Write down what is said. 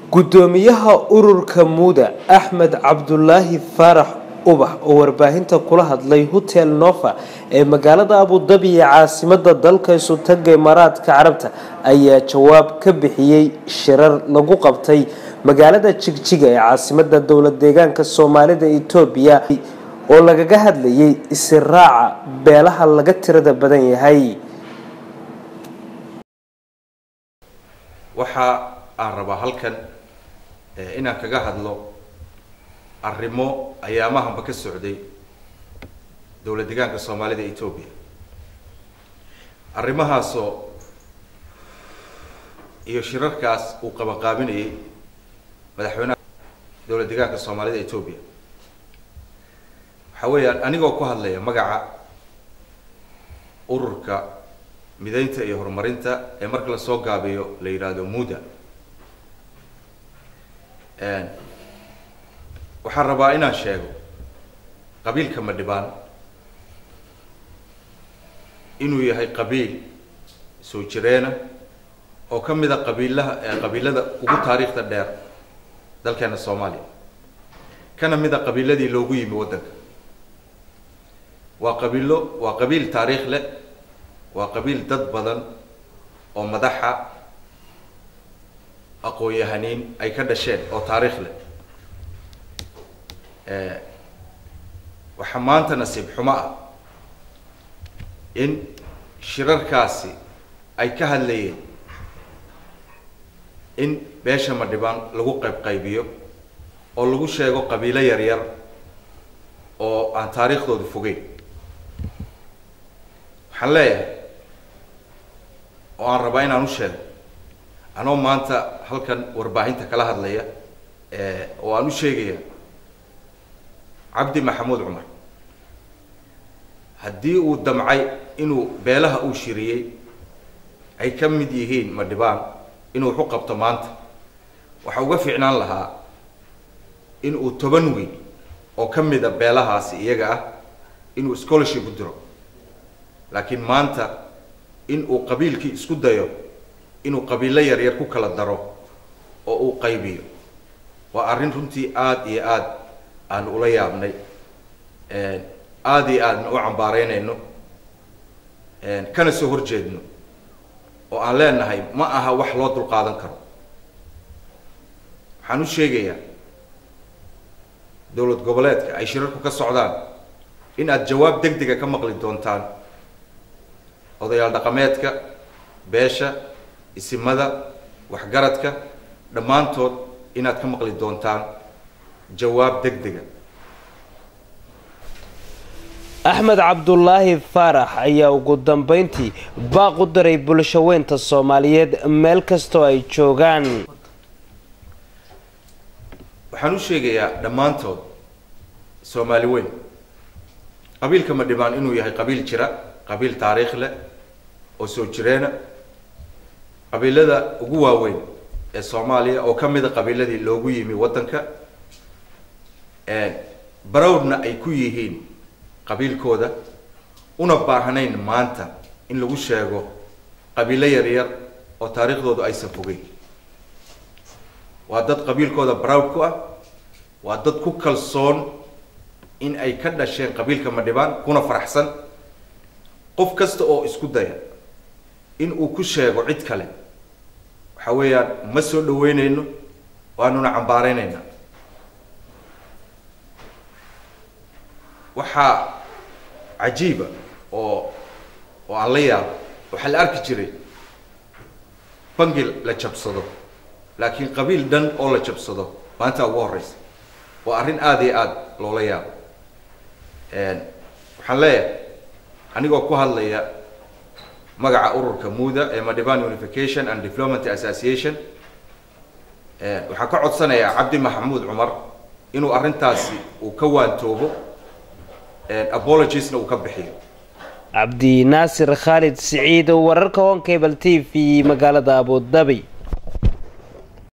gudoomiyaha ururka muuda axmed cabdulaahi faarax ubax oo warbaahinta kula hadlay hotel nova ee magaalada abudabi ee caasimada dalka isutaga imaaraadka carabta ayaa jawaab ka bixiyey shirar lagu qabtay magaalada jigjiga ee caasimada dowlad deegaanka soomaalida etoobiya oo lagaga hadlayay isiraaca beelaha laga tirada badan yahay waxa aan rabaa halkan inaan kaga hadlo arrimo ayaamahanba ka socday dowlad deegaanka soomaalida etoobiya arrimahaasoo iyo shirarkaas uu qabanqaabinayay madaxweynaha dowlad deegaanka soomaalida etoobiya waxa weeyaan anigoo ku hadlaya magaca ururka mideynta iyo horumarinta ee marka lasoo gaabiyo la yidhaahdo muda waxaan rabaa inaan sheego qabiilka madhibaan inuu yahay qabiil soo jireena oo ka mid a qabiilaha qabiilada ugu taariikhda dheer dalkeena soomaaliya kana mid a qabiiladii loogu yimi waddanka waa qabiilo waa qabiil taariikh leh waa qabiil dad badan oo madaxa aqoon-yahaniin ay ka dhasheen oo taariikh leh waxaa maanta nasiib xumo ah in shirarkaasi ay ka hadlayeen in beesha madhibaan lagu qayb qaybiyo oo lagu sheego qabiilo yar yar oo aan taariikhdooda fogeyn waxaan leeyahay oo aan rabaa inaan u sheego anoo maanta halkan warbaahinta kala hadlaya oo aan u sheegaya cabdi maxamuud cumar haddii uu damcay inuu beelaha uu shiriyey ay ka mid yihiin madhibaan inuu waxu qabto maanta waxa uga fiicnaan lahaa in uu toban weyn oo ka mid a beelahaasi iyaga ah inuu scholarship u diro laakiin maanta in uu qabiilkii isku dayo inuu qabiilo yaryar ku kala daro oo uu qaybiyo waa arrin runtii aada iyo aada aan ula yaabnay aada iyo aadna u cambaareynayno kana soo horjeedno oo aan leenahay ma aha wax loo dulqaadan karo waxaan u sheegayaa dowlad goboleedka ay shirarku ka socdaan in aada jawaab deg dega ka maqli doontaan odayaal dhaqameedka beesha isimada waxgaradka dhammaantood inaad ka maqli doontaan jawaab deg dega axmed cabdulaahi faarax ayaa ugu dambeyntii baaq u diray bulshaweynta soomaaliyeed meel kastoo ay joogaan waxaan u sheegayaa dhammaantood soomaali weyn qabiilka madhibaan inuu yahay qabiil jira qabiil taariikh leh oo soo jireena qabiilada ugu waaweyn ee soomaaliya oo ka mid a qabiiladii loogu yimi waddanka barowdna ay ku yihiin qabiilkooda una baahnayn maanta in lagu sheego qabiilo yaryar oo taariikhdoodu aysan fogeyn waa dad qabiilkooda barowd ku ah waa dad ku kalsoon in ay ka dhasheen qabiilka madhibaan kuna faraxsan qof kasta oo isku daya in uu ku sheego cid kale waxa weeyaan ma soo dhaweyneyno waanuna cambaareyneyna waxaa cajiiba oo oo aan la yaabo waxaa la arki jiray bangi la jabsado laakiin qabiil dhan oo la jabsado maanta ugu horeysa waa arrin aada iyo aada loola yaabo waxaan leeyahay anigoo ku hadlaya magaca ururka muda ee madhiban unification and development association waxaan ka codsanayaa cabdi maxamuud cumar inuu arrintaasi uu ka waantoobo apologiesna uu ka bixiyo cabdi naasir khaalid siciid wararka honkable t v magaalada abudabi